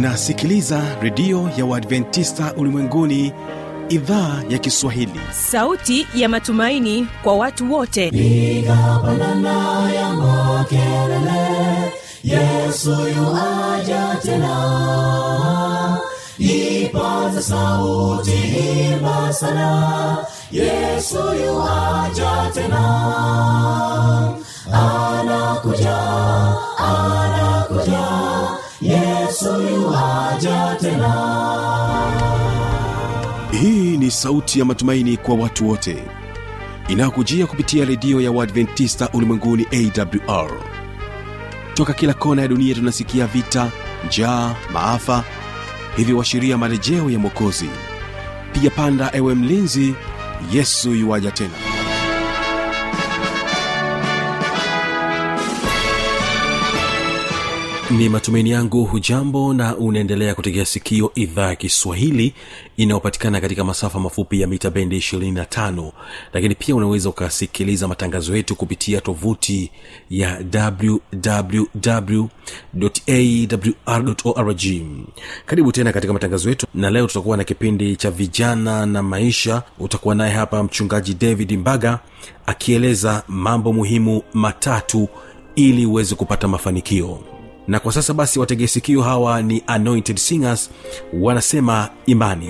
unasikiliza redio ya uadventista ulimwenguni idhaa ya kiswahili sauti ya matumaini kwa watu wote piga pandana ya makelele yesu yuaja tena ipaza sauti imba sana yesu yuaja tena anakuja anakuja yesu yuaja tena hii ni sauti ya matumaini kwa watu wote inayokujia kupitia redio ya uadventista ulimwenguni awr toka kila kona ya dunia tunasikia vita njaa maafa hivyo washiria marejeo ya mwokozi piga panda ewe mlinzi yesu yuwaja tena ni matumaini yangu hujambo na unaendelea kutegea sikio idhaa ya kiswahili inayopatikana katika masafa mafupi ya mita bendi 25 lakini pia unaweza ukasikiliza matangazo yetu kupitia tovuti ya wwwawr karibu tena katika matangazo yetu na leo tutakuwa na kipindi cha vijana na maisha utakuwa naye hapa mchungaji david mbaga akieleza mambo muhimu matatu ili uweze kupata mafanikio na kwa sasa basi wategesikio hawa ni anointed singers wanasema imani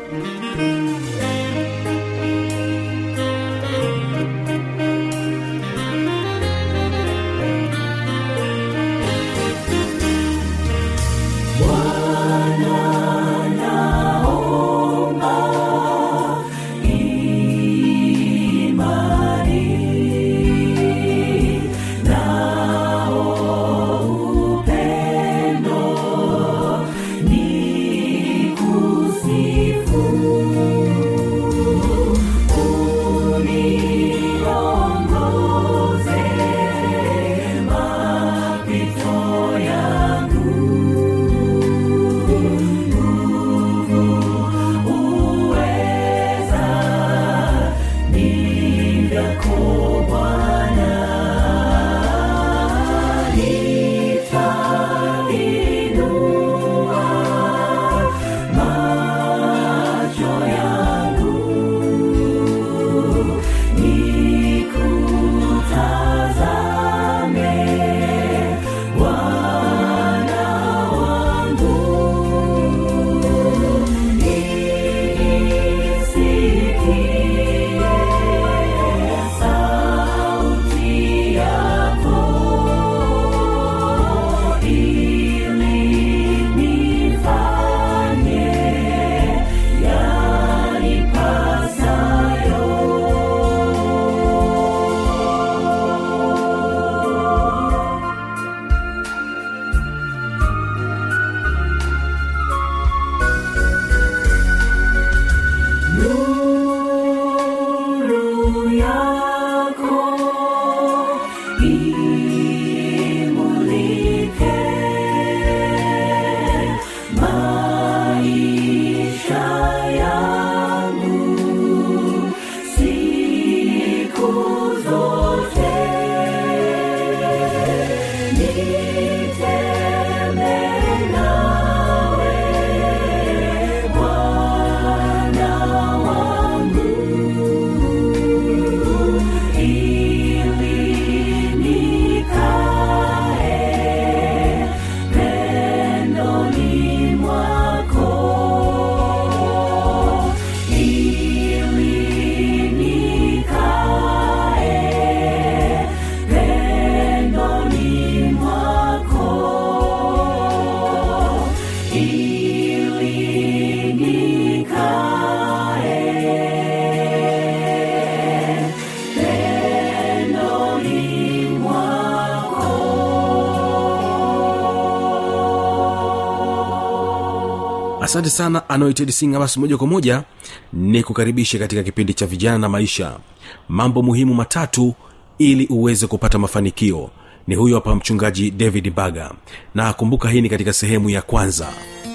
asante sana anointed singer basi moja kwa moja ni kukaribisha katika kipindi cha vijana na maisha mambo muhimu matatu ili uweze kupata mafanikio ni huyo hapa mchungaji david baga na kumbuka hii ni katika sehemu ya kwanza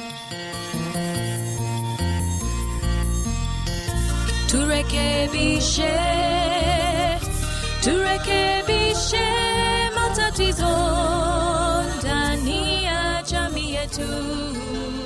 turekebishe turekebishe matatizo ndani ya jamii yetu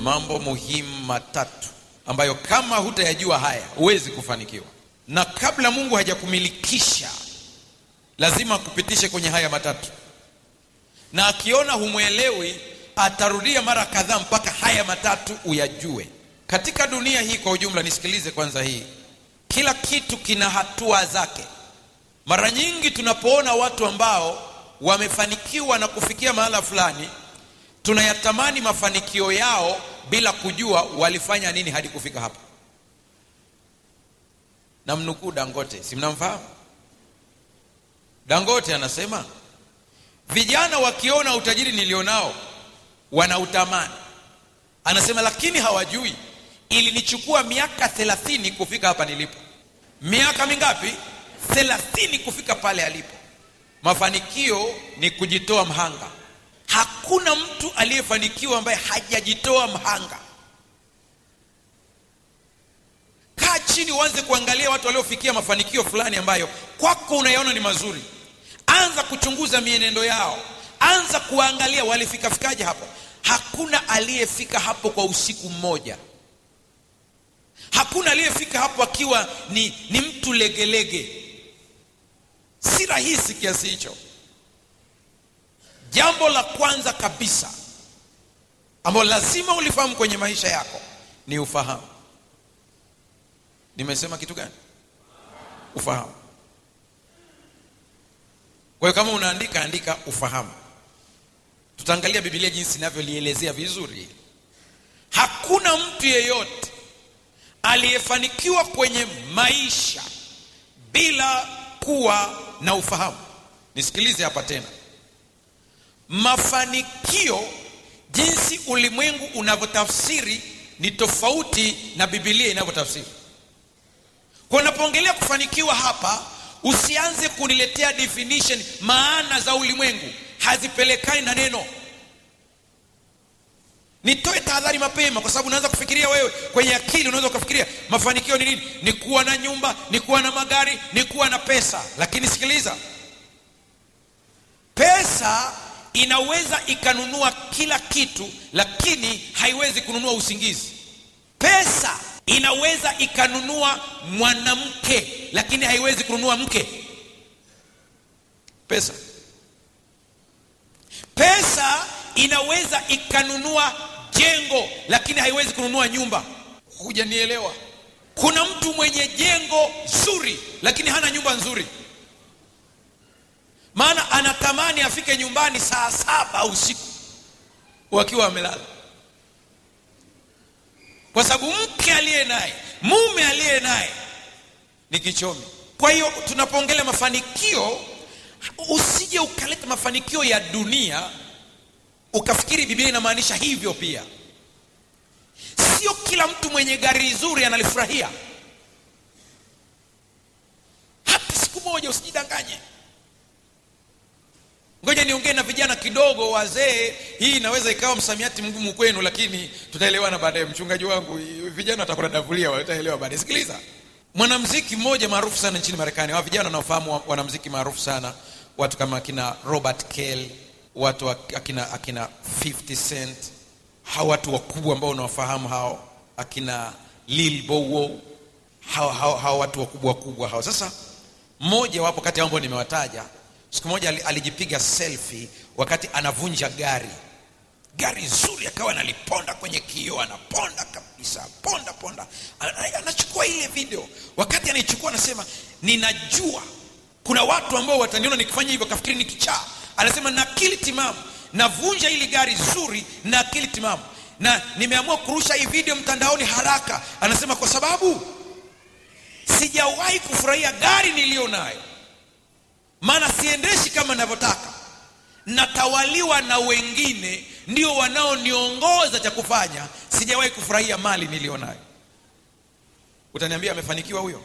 mambo muhimu matatu ambayo kama hutayajua haya huwezi kufanikiwa na kabla mungu hajakumilikisha lazima akupitishe kwenye haya matatu na akiona humwelewi atarudia mara kadhaa mpaka haya matatu uyajue katika dunia hii kwa ujumla nisikilize kwanza hii kila kitu kina hatua zake mara nyingi tunapoona watu ambao wamefanikiwa na kufikia mahala fulani tunayatamani mafanikio yao bila kujua walifanya nini hadi kufika hapa na mnukuu dangote si mnamfahamu dangote anasema vijana wakiona utajiri nilionao wanautamani anasema lakini hawajui ilinichukua miaka thelathini kufika hapa nilipo miaka mingapi thelathini kufika pale alipo mafanikio ni kujitoa mhanga hakuna mtu aliyefanikiwa ambaye hajajitoa mhanga kaa chini uanze kuangalia watu waliofikia mafanikio fulani ambayo kwako unayaona ni mazuri anza kuchunguza mienendo yao anza kuangalia walifikafikaje hapo hakuna aliyefika hapo kwa usiku mmoja hakuna aliyefika hapo akiwa ni, ni mtu legelege si rahisi kiasi hicho jambo la kwanza kabisa ambalo lazima ulifahamu kwenye maisha yako ni ufahamu nimesema kitu gani ufahamu kwa hiyo kama unaandika andika ufahamu tutaangalia bibilia jinsi inavyolielezea vizuri hakuna mtu yeyote aliyefanikiwa kwenye maisha bila kuwa na ufahamu nisikilize hapa tena mafanikio jinsi ulimwengu unavyotafsiri ni tofauti na bibilia inavyotafsiri kwa unapoongelea kufanikiwa hapa usianze kuniletea definition maana za ulimwengu hazipelekani na neno nitoe tahadhari mapema kwa sababu unaweza kufikiria wewe kwenye akili unaweza ukafikiria mafanikio ni nini ni kuwa na nyumba ni kuwa na magari ni kuwa na pesa lakini sikiliza pesa inaweza ikanunua kila kitu lakini haiwezi kununua usingizi pesa inaweza ikanunua mwanamke lakini haiwezi kununua mke pesa pesa inaweza ikanunua jengo lakini haiwezi kununua nyumba hujanielewa kuna mtu mwenye jengo zuri lakini hana nyumba nzuri maana anatamani afike nyumbani saa saba usiku wakiwa wamelala kwa sababu mke aliye naye mume aliye naye ni kichomi kwa hiyo tunapoongelea mafanikio usije ukaleta mafanikio ya dunia ukafikiri biblia inamaanisha hivyo pia sio kila mtu mwenye gari zuri analifurahia hata siku moja usijidanganye ngoja niongee na vijana kidogo wazee hii inaweza ikawa msamiati mgumu kwenu lakini tutaelewana baadaye mchungaji wangu vijana watakudadavulia wataelewa baadaye sikiliza mwanamziki mmoja maarufu sana nchini marekani hawa vijana wanaofahamu wanamziki maarufu sana watu kama akina robert kell watu akina akina 50 cent hawa watu wakubwa ambao unawafahamu hao akina lil bowo hawa, hawa, hawa watu wakubwa wakubwa hao sasa mmoja wapo kati ambao nimewataja siku moja alijipiga selfie wakati anavunja gari gari zuri akawa analiponda kwenye kioo anaponda kabisa ponda ponda anachukua ile video wakati anaichukua anasema ninajua kuna watu ambao wataniona nikifanya hivyo kafikiri ni kichaa anasema na akili timamu navunja hili gari zuri na akili timamu na nimeamua kurusha hii video mtandaoni haraka anasema kwa sababu sijawahi kufurahia gari niliyo nayo maana siendeshi kama navyotaka natawaliwa na wengine ndio wanaoniongoza cha kufanya sijawahi kufurahia mali niliyo nayo utaniambia amefanikiwa huyo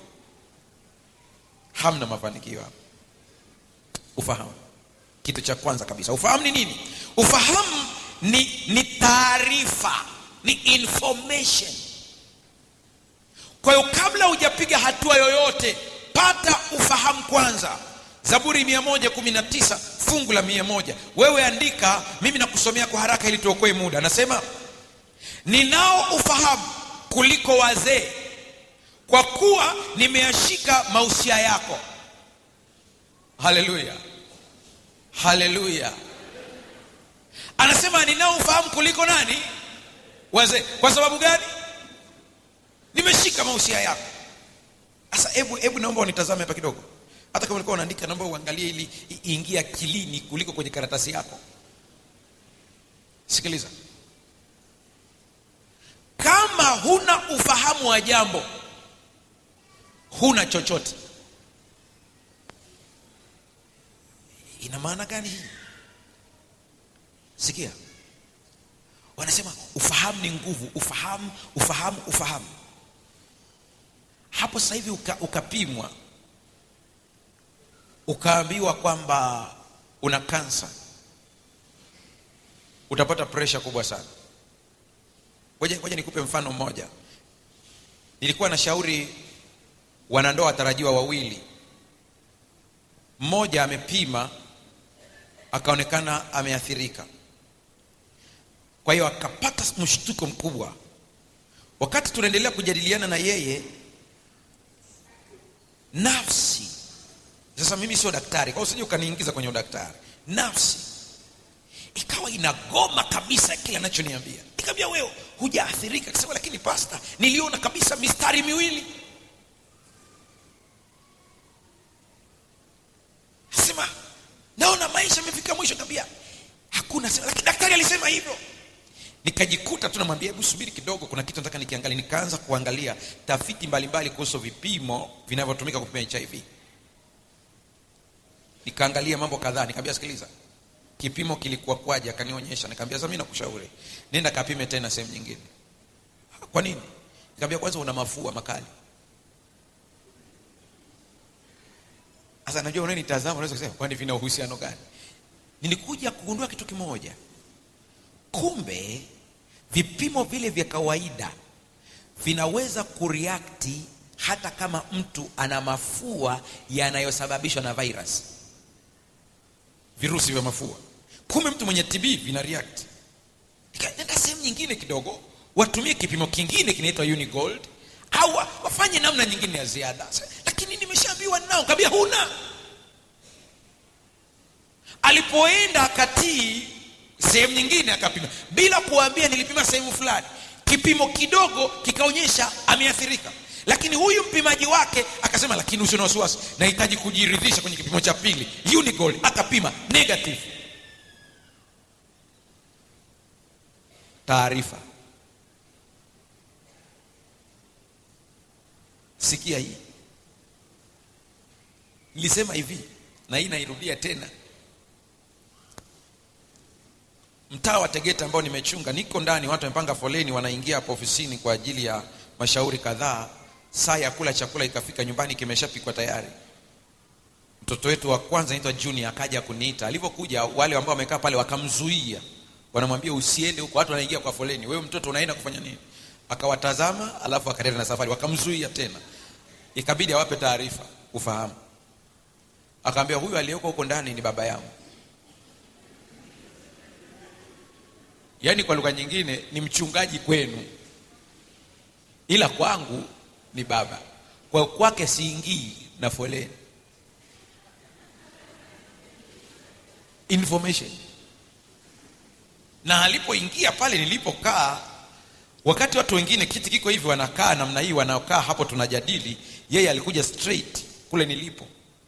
hamna mafanikio hapo ufahamu kitu cha kwanza kabisa ufahamu ni nini ufahamu ni, ni taarifa ni information kwa hiyo kabla hujapiga hatua yoyote pata ufahamu kwanza zaburi 119 fungu la 100 wewe andika mimi nakusomea kwa haraka ili tuokoe muda anasema ninao ufahamu kuliko wazee kwa kuwa nimeyashika mausia yako haleluya haleluya anasema ninao ufahamu kuliko nani wazee kwa sababu gani nimeshika mausia yako sasa hebu hebu naomba unitazame hapa kidogo hata kama ulikuwa unaandika naomba uangalie ili i- iingie akilini kuliko kwenye karatasi yako sikiliza kama huna ufahamu wa jambo huna chochote ina maana gani hii sikia wanasema ufahamu ni nguvu ufahamu ufahamu ufahamu hapo sasa hivi uka, ukapimwa ukaambiwa kwamba una kansa utapata presha kubwa sana ngoja ngoja nikupe mfano mmoja nilikuwa na shauri wanandoa watarajiwa wawili mmoja amepima akaonekana ameathirika kwa hiyo akapata mshtuko mkubwa wakati tunaendelea kujadiliana na yeye nafsi sasa mimi sio daktari kwa hiyo usije ukaniingiza kwenye udaktari nafsi ikawa inagoma kabisa kile anachoniambia nikamwambia wewe hujaathirika akasema lakini pasta niliona kabisa mistari miwili sema naona maisha amefika mwisho kabia hakuna sema lakini daktari alisema hivyo nikajikuta tu namwambia hebu subiri kidogo kuna kitu nataka nikiangalia nikaanza kuangalia tafiti mbalimbali kuhusu vipimo vinavyotumika kupima hiv nikaangalia mambo kadhaa nikamwambia sikiliza kipimo kilikuwa kwaje akanionyesha nikamwambia sasa mimi nakushauri nenda kapime tena sehemu nyingine kwa nini nikamwambia kwanza una mafua makali sasa najua unanitazama unaweza kusema kwani vina uhusiano gani nilikuja kugundua kitu kimoja kumbe vipimo vile vya kawaida vinaweza kureakti hata kama mtu ana mafua yanayosababishwa na virus virusi vya mafua kumbe mtu mwenye tb vina react nikaenda sehemu nyingine kidogo watumie kipimo kingine kinaitwa unigold au wa- wafanye namna nyingine ya ziada Sa- lakini nimeshaambiwa nao kabia huna alipoenda akatii sehemu nyingine akapima bila kuambia nilipima sehemu fulani kipimo kidogo kikaonyesha ameathirika lakini huyu mpimaji wake akasema lakini usio na wasiwasi nahitaji kujiridhisha kwenye kipimo cha pili unigold akapima negative taarifa sikia hii nilisema hivi na hii nairudia tena mtaa wa tegeta ambao nimechunga niko ndani watu wamepanga foleni wanaingia hapo ofisini kwa ajili ya mashauri kadhaa saa ya kula chakula ikafika nyumbani kimeshapikwa tayari mtoto wetu wa kwanza anaitwa junior akaja kuniita alivyokuja wale ambao wamekaa pale wakamzuia wanamwambia usiende huko watu wanaingia kwa foleni wewe mtoto unaenda kufanya nini akawatazama alafu akaendelea na safari wakamzuia tena ikabidi awape taarifa ufahamu akaambia huyu aliyeko huko ndani ni baba yangu yaani kwa lugha nyingine ni mchungaji kwenu ila kwangu ni baba kwa kwake siingii na foleni information na alipoingia pale nilipokaa wakati watu wengine kiti kiko hivi wanakaa namna hii wanakaa hapo tunajadili yeye alikuja straight kule nilipo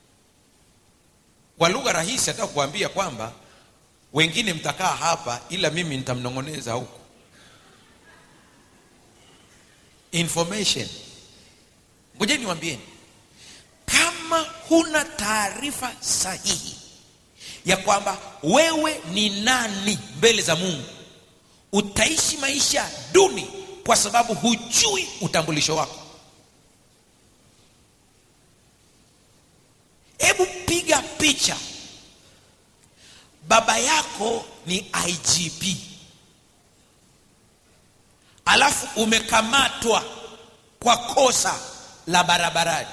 kwa lugha rahisi ataka kuambia kwamba wengine mtakaa hapa ila mimi nitamnong'oneza huku information ngojeni niwambieni kama huna taarifa sahihi ya kwamba wewe ni nani mbele za mungu utaishi maisha duni kwa sababu hujui utambulisho wako hebu piga picha baba yako ni igp alafu umekamatwa kwa kosa la barabarani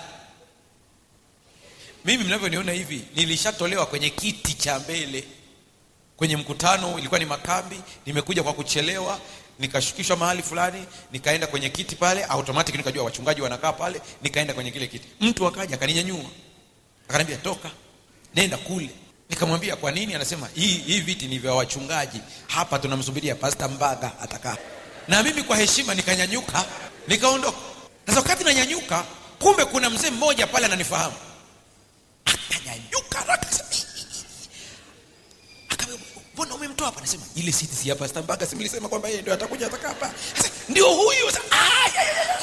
mimi mnavyoniona hivi nilishatolewa kwenye kiti cha mbele kwenye mkutano ilikuwa ni makambi nimekuja kwa kuchelewa nikashukishwa mahali fulani nikaenda kwenye kiti pale automatic nikajua wachungaji wanakaa pale nikaenda kwenye kile kiti mtu akaja akaninyanyua akaniambia toka nenda kule nikamwambia kwa nini anasema hii hii viti ni vya wachungaji hapa tunamsubiria pasta mbaga atakaa na mimi kwa heshima nikanyanyuka nikaondoka sasa wakati nanyanyuka kumbe kuna mzee mmoja pale ananifahamu akanyanyuka haraka akasema, Akamwambia, mbona umemtoa hapa nasema ile siti si ya pasta mbaga si mlisema kwamba yeye ndio atakuja atakaa hapa Sasa, ndio huyu Sasa, ah, ya, ya, ya.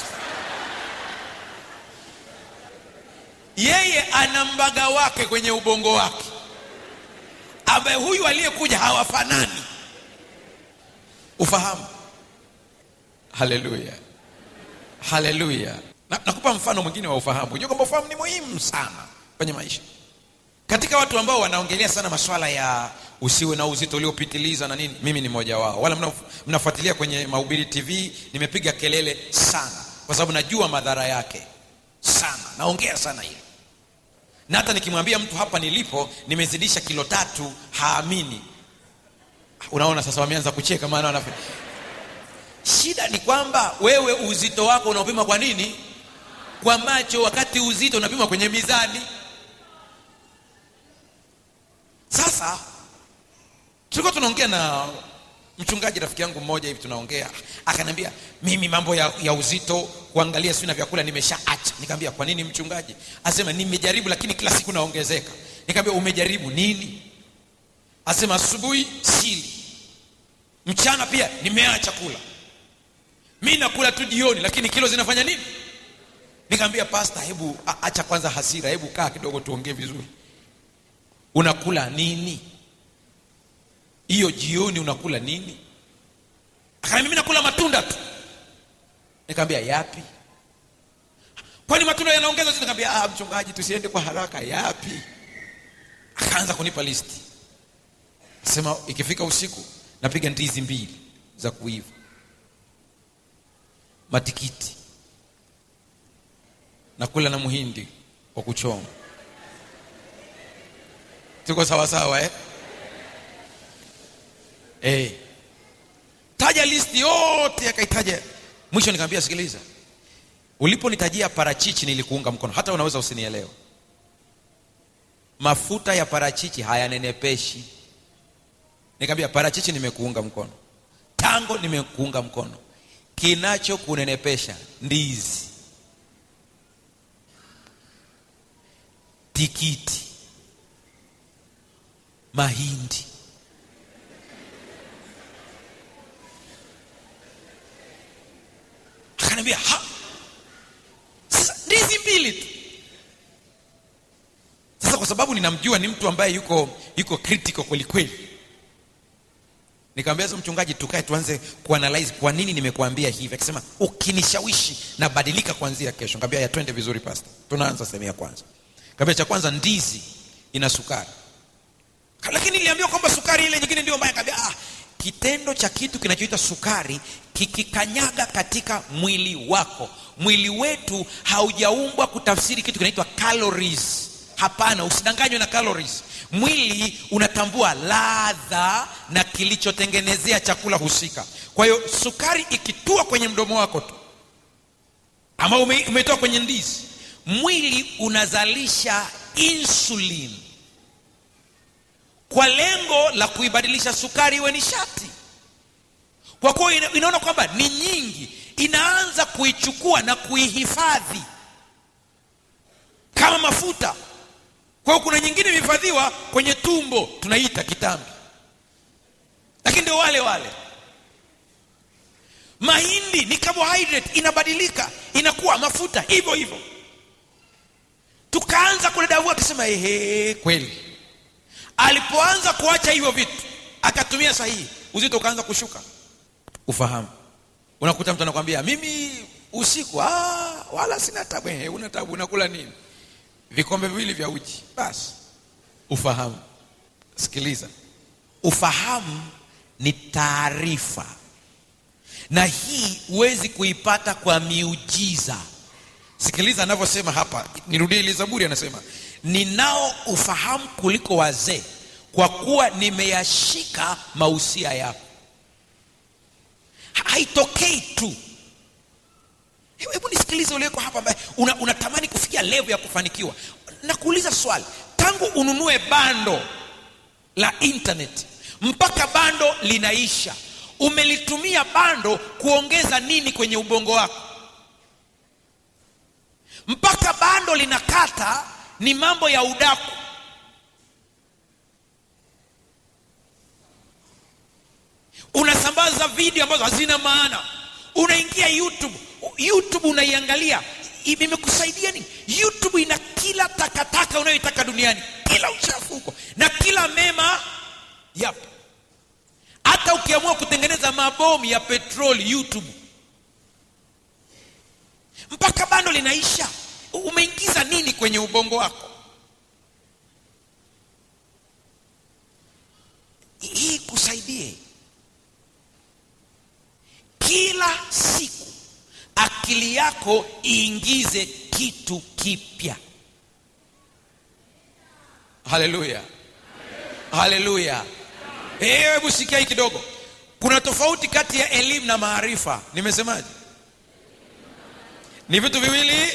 yeye ana mbaga wake kwenye ubongo wake ambaye huyu aliyekuja hawafanani ufahamu haleluya haleluya Na- nakupa mfano mwingine wa ufahamu unajua kwamba ufahamu ni muhimu sana kwenye maisha katika watu ambao wanaongelea sana maswala ya usiwe na uzito uliopitiliza na nini mimi ni mmoja wao wala mna- mnafuatilia kwenye mahubiri tv nimepiga kelele sana kwa sababu najua madhara yake sana naongea sana hili na hata nikimwambia mtu hapa nilipo nimezidisha kilo tatu haamini unaona sasa wameanza kucheka maana wana shida ni kwamba wewe uzito wako unaopima kwa nini kwa macho wakati uzito unapima kwenye mizani sasa tulikuwa tunaongea na mchungaji rafiki yangu mmoja hivi tunaongea akaniambia mimi mambo ya, ya uzito kuangalia sio na vyakula nimeshaacha nikamwambia kwa nini mchungaji asema nimejaribu lakini kila siku naongezeka nikamwambia umejaribu nini asema asubuhi sili mchana pia nimeacha kula mi nakula tu jioni lakini kilo zinafanya nini nikamwambia pasta hebu a- acha kwanza hasira hebu kaa kidogo tuongee vizuri unakula nini hiyo jioni unakula nini akaniambia mimi nakula matunda tu nikamwambia yapi kwani matunda yanaongeza uzito nikamwambia ah mchungaji tusiende kwa haraka yapi akaanza kunipa listi sema ikifika usiku napiga ndizi mbili za kuiva matikiti nakula na muhindi wa kuchoma tuko sawasawa eh? Eh. taja listi yote akaitaja mwisho nikamwambia sikiliza uliponitajia parachichi nilikuunga mkono hata unaweza usinielewa mafuta ya parachichi hayanenepeshi nikamwambia parachichi nimekuunga mkono tango nimekuunga mkono kinacho kunenepesha ndizi tikiti mahindi akaniambia ha sasa ndizi mbili tu sasa kwa sababu ninamjua ni mtu ambaye yuko yuko critical kweli kweli nikamwambia sasa mchungaji tukae tuanze kuanalyze kwa nini nimekuambia hivi akisema ukinishawishi nabadilika kuanzia kesho nikamwambia ya twende vizuri pastor tunaanza sehemu ya kwanza nikamwambia cha kwanza ndizi ina sukari lakini niliambiwa kwamba sukari ile nyingine ndio mbaya nikamwambia ah kitendo cha kitu kinachoitwa sukari kikikanyaga katika mwili wako mwili wetu haujaumbwa kutafsiri kitu kinaitwa calories hapana usidanganywe na calories mwili unatambua ladha na kilichotengenezea chakula husika kwa hiyo sukari ikitua kwenye mdomo wako tu ama ume, umetoa kwenye ndizi mwili unazalisha insulin kwa lengo la kuibadilisha sukari iwe nishati kwa kuwa ina, inaona kwamba ni nyingi inaanza kuichukua na kuihifadhi kama mafuta kwa hiyo kuna nyingine imehifadhiwa kwenye tumbo tunaita kitambi lakini ndio wale wale mahindi ni carbohydrate inabadilika inakuwa mafuta hivyo hivyo tukaanza kudadavua akisema ehe kweli alipoanza kuacha hivyo vitu akatumia sahihi uzito ukaanza kushuka ufahamu unakuta mtu anakwambia mimi usiku ah, wala sina tabu eh, una tabu unakula nini vikombe viwili vya uji basi ufahamu sikiliza ufahamu ni taarifa na hii huwezi kuipata kwa miujiza sikiliza anavyosema hapa nirudie ili zaburi anasema ninao ufahamu kuliko wazee kwa kuwa nimeyashika mausia yako haitokei tu hebu hebu nisikilize ulioko hapa ambaye una- unatamani kufikia levo ya kufanikiwa nakuuliza swali tangu ununue bando la internet mpaka bando linaisha umelitumia bando kuongeza nini kwenye ubongo wako mpaka bando linakata ni mambo ya udaku unasambaza video ambazo hazina maana unaingia youtube youtube unaiangalia I- imekusaidia nini youtube ina kila takataka unayoitaka duniani kila uchafu huko na kila mema yapo hata ukiamua kutengeneza mabomu ya petroli youtube mpaka bando linaisha umeingiza nini kwenye ubongo wako hii kusaidie kila siku akili yako iingize kitu kipya haleluya haleluya Eh, hebu sikia hii kidogo kuna tofauti kati ya elimu na maarifa nimesemaje ni vitu viwili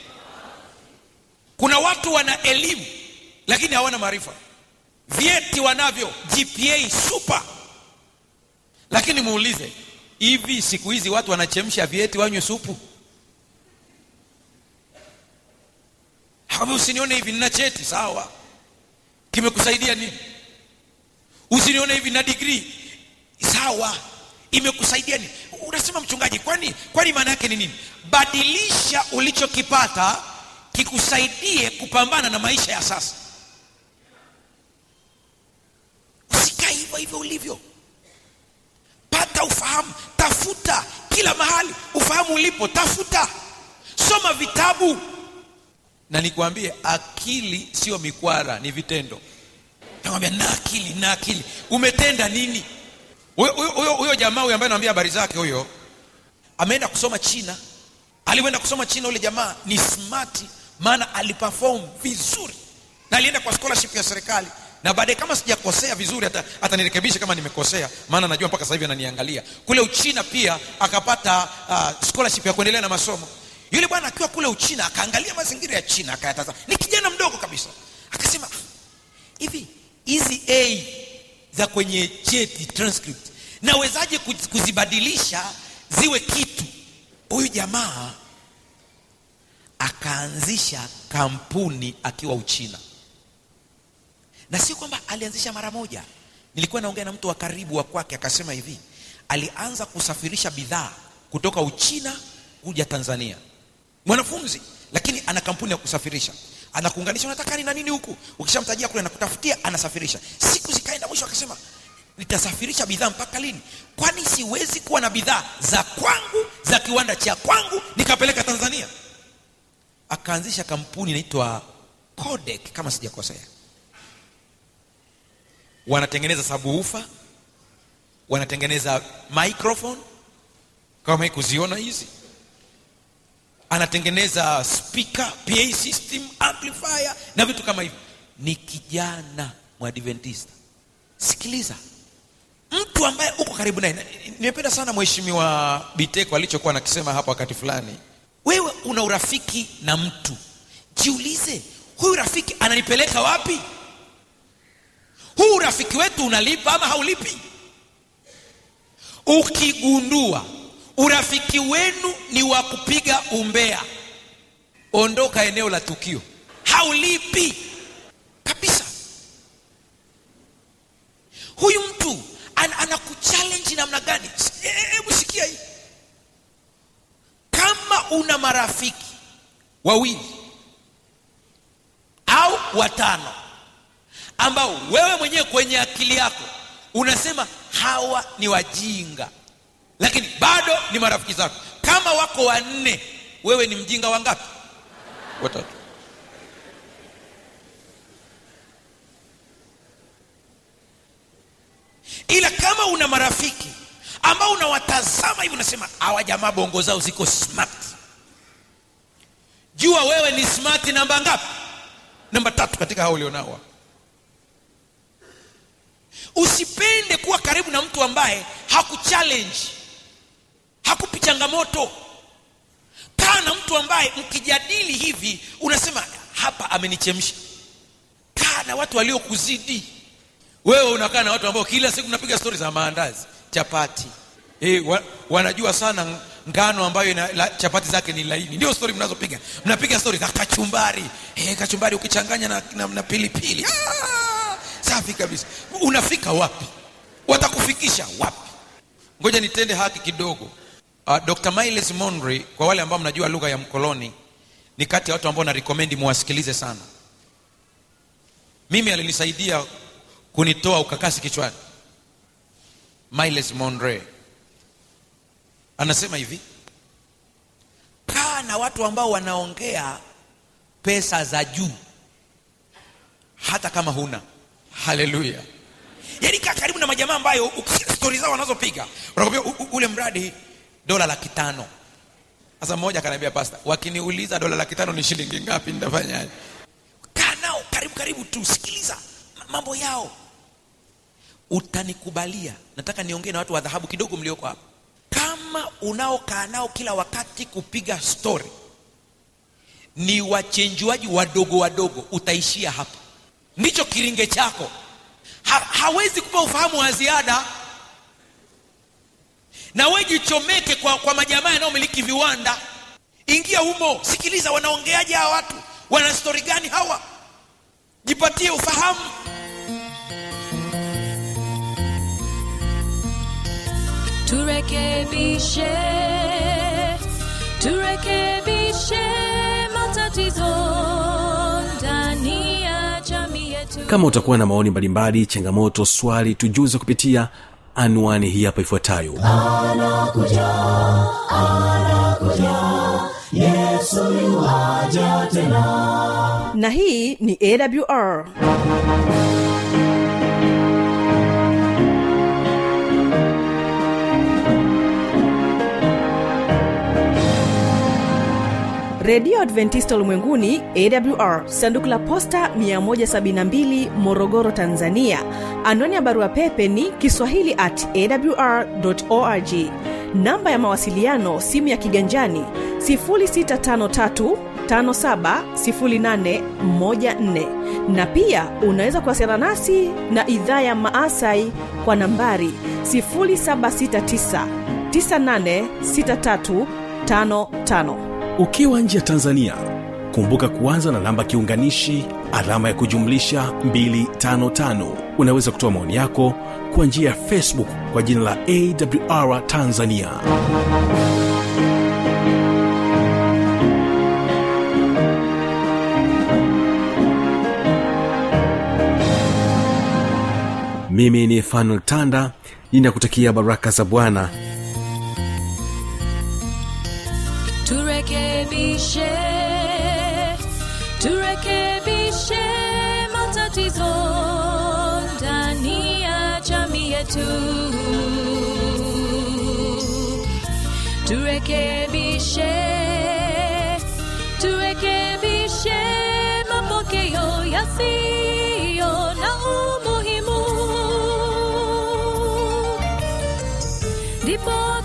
kuna watu wana elimu lakini hawana maarifa vyeti wanavyo gpa super lakini muulize hivi siku hizi watu wanachemsha vyeti wanywe supu Hakwambia usinione hivi nina cheti sawa kimekusaidia nini usinione hivi na digrii sawa imekusaidia nini unasema mchungaji kwani kwani maana yake ni nini badilisha ulichokipata kikusaidie kupambana na maisha ya sasa usikae hivyo hivyo ulivyo pata ufahamu tafuta kila mahali ufahamu ulipo tafuta soma vitabu na nikwambie akili sio mikwara ni vitendo nakwambia na akili na akili umetenda nini huyo huyo- huyo huyo jamaa huyo ambaye naambia habari zake huyo ameenda kusoma china alivyoenda kusoma china ule jamaa ni smart maana aliperform vizuri na alienda kwa scholarship ya serikali na baadaye kama sijakosea vizuri hata, hata nirekebishe kama nimekosea maana najua mpaka sasa hivi ananiangalia kule uchina pia akapata uh, scholarship ya kuendelea na masomo yule bwana akiwa kule uchina akaangalia mazingira ya china akayatazama ni kijana mdogo kabisa akasema "Ah, hivi hizi a za kwenye cheti transcript nawezaje kuz- kuzibadilisha ziwe kitu huyu jamaa akaanzisha kampuni akiwa uchina na sio kwamba alianzisha mara moja nilikuwa naongea na mtu wa karibu wa kwake akasema hivi alianza kusafirisha bidhaa kutoka uchina kuja tanzania mwanafunzi lakini ana kampuni ya kusafirisha anakuunganisha unataka nini na nini huku ukishamtajia kule anakutafutia anasafirisha siku zikaenda mwisho akasema nitasafirisha bidhaa mpaka lini kwani siwezi kuwa na bidhaa za kwangu za kiwanda cha kwangu nikapeleka tanzania akaanzisha kampuni inaitwa codec kama sijakosea wanatengeneza sabuufa wanatengeneza microphone kama hii kuziona hizi anatengeneza speaker pa system amplifier na vitu kama hivyo ni kijana mwadventista sikiliza mtu ambaye uko karibu naye na- nimependa sana mheshimiwa biteko alichokuwa nakisema hapa wakati fulani wewe una urafiki na mtu jiulize huyu rafiki ananipeleka wapi huu urafiki wetu unalipa ama haulipi ukigundua urafiki wenu ni wa kupiga umbea ondoka eneo la tukio haulipi kabisa huyu mtu an, anakuchallenge namna gani S- e- e- hebu sikia hii kama una marafiki wawili au watano ambao wewe mwenyewe kwenye akili yako unasema hawa ni wajinga lakini bado ni marafiki zako kama wako wanne wewe ni mjinga wangapi watatu ila kama una marafiki ambao unawatazama hivi unasema hawa jamaa bongo zao ziko smart jua wewe ni smart namba ngapi namba tatu katika hao ulionao usipende kuwa karibu na mtu ambaye hakuchallenge hakupi changamoto kaa na mtu ambaye mkijadili hivi unasema hapa amenichemsha kaa na watu waliokuzidi wewe unakaa na watu ambao kila siku mnapiga stori za maandazi chapati e, wa, wanajua sana ngano ambayo ina, la, chapati zake ni laini ndio stori mnazopiga mnapiga stori za kachumbari e, kachumbari ukichanganya na, na, na pilipili ah, safi kabisa unafika wapi watakufikisha wapi ngoja nitende haki kidogo uh, dr miles monry kwa wale ambao mnajua lugha ya mkoloni ni kati ya watu ambao narekomendi muwasikilize sana mimi alinisaidia kunitoa ukakasi kichwani miles monre anasema hivi kaa na watu ambao wanaongea pesa za juu hata kama huna haleluya yaani kaa karibu na majamaa ambayo ukisikia stori zao wanazopiga wanakwambia "U- u- ule mradi dola laki tano sasa mmoja akaniambia pasta wakiniuliza dola laki tano ni shilingi ngapi nitafanyaje kaa nao karibu karibu tu sikiliza ma- mambo yao utanikubalia nataka niongee na watu wa dhahabu kidogo mlioko hapa kama unaokaa nao kila wakati kupiga stori ni wachenjuaji wadogo wadogo utaishia hapa ndicho kiringe chako ha, hawezi kupa ufahamu wa ziada na we jichomeke kwa, kwa majamaa yanayomiliki viwanda ingia humo sikiliza wanaongeaje hawa watu wana stori gani hawa jipatie ufahamu turekebishe turekebishe matatizo ndani ya jamii yetu kama utakuwa na maoni mbalimbali changamoto swali tujuze kupitia anwani hii hapa ifuatayo anakuja anakuja yesu yuaja tena na hii ni awr redio adventista ulimwenguni awr sanduku la posta 172 morogoro tanzania anwani ya barua pepe ni kiswahili at awr org namba ya mawasiliano simu ya kiganjani 653 570814 na pia unaweza kuwasiliana nasi na idhaa ya maasai kwa nambari 769 986355 ukiwa nje ya tanzania kumbuka kuanza na namba kiunganishi alama ya kujumlisha 255 unaweza kutoa maoni yako kwa njia ya facebook kwa jina la awr tanzania mimi ni fanuel tanda ninakutakia baraka za bwana turekebishe turekebishe matatizo ndani ya jamii yetu turekebishe turekebishe mapokeo yasiyo na umuhimu ndipo